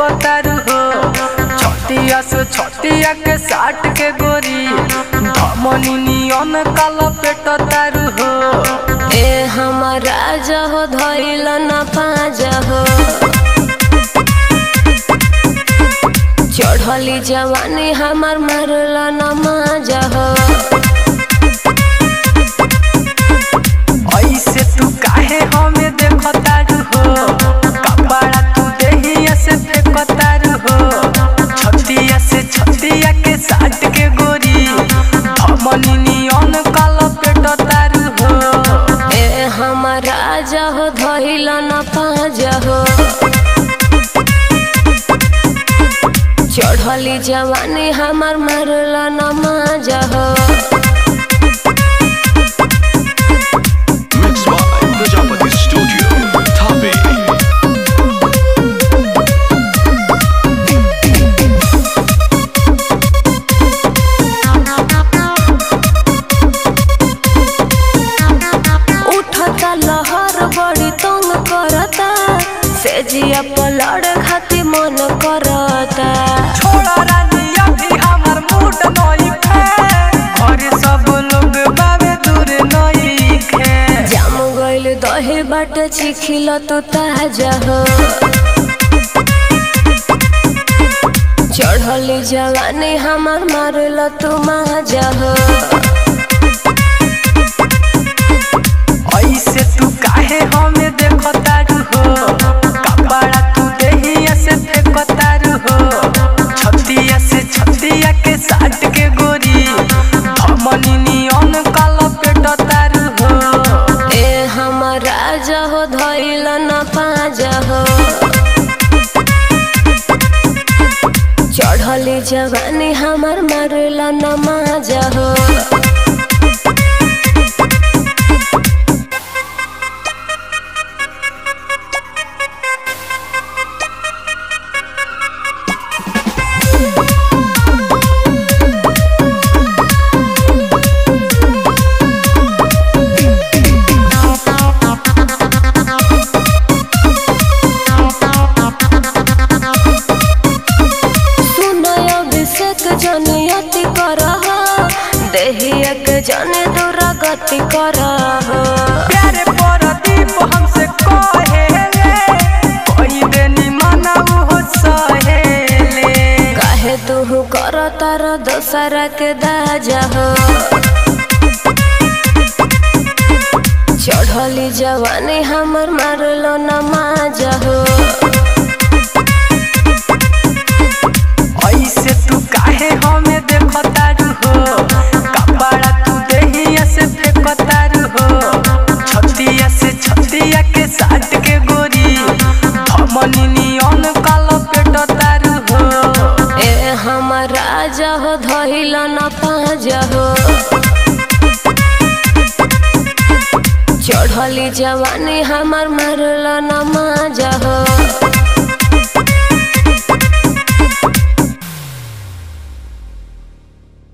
फेंको तारू हो छतिया से छतिया के साट के गोरी धमनी नियन काला पेट तारू हो ए हमारा जहो धइल न पाजा हो चढ़ली जवानी हमार मारल न माजा हो ऐसे तू काहे हमें देखो तारू हो कपड़ा तू देहिया से फेंको तारू हो छतिया से छतिया के साट के गोरी धमनी नियन काला पेट तारू हो ए हमारा जहो धइल न पाजा हो चढ़ली जवानी हमार मारल न माजा हो Mixed by Prajapati Studio, Tape. उठता लहर बड़ी तंग करता सेजिया पलड़ खाती मन करता छोड़ा रानी अभी हमर मूड नई खे घरे सब लोग बाबे दूर नई खे जाम गइल दही बाट चिखिल तो ताजा हो चढ़ली जवानी हमार मारल तू माजा हो ऐसे तू काहे हमें देखो तारू हो कपड़ा तू देहिया से फेंको तारू हो छतिया से छतिया के साट के गोरी धमनी नियन काला पेट तारू हो ए हमारा जहो धइल न पाजा हो चढ़ली जवानी हमार मारल न माजा हो सुनय अभिषेक जनी अति करह देहिया के जने दुरागति करह प्यारे परदीप हमसे कहेले कोई देनी मनाऊ हो सहेले काहे तू कर तार दोसरा के दाजा हो चढ़ली जवानी हमर मारल न माजा हो ऐसे तू काहे हमें देखो तारू हो कपड़ा तू देहिया से फेंको तारू हो छतिया से छतिया के साट के गोरी धमनी नियन काला पेट तारू हो ए हमारा जहो धइल न पाजा हो चढ़ली जवानी हमार मारल न माजा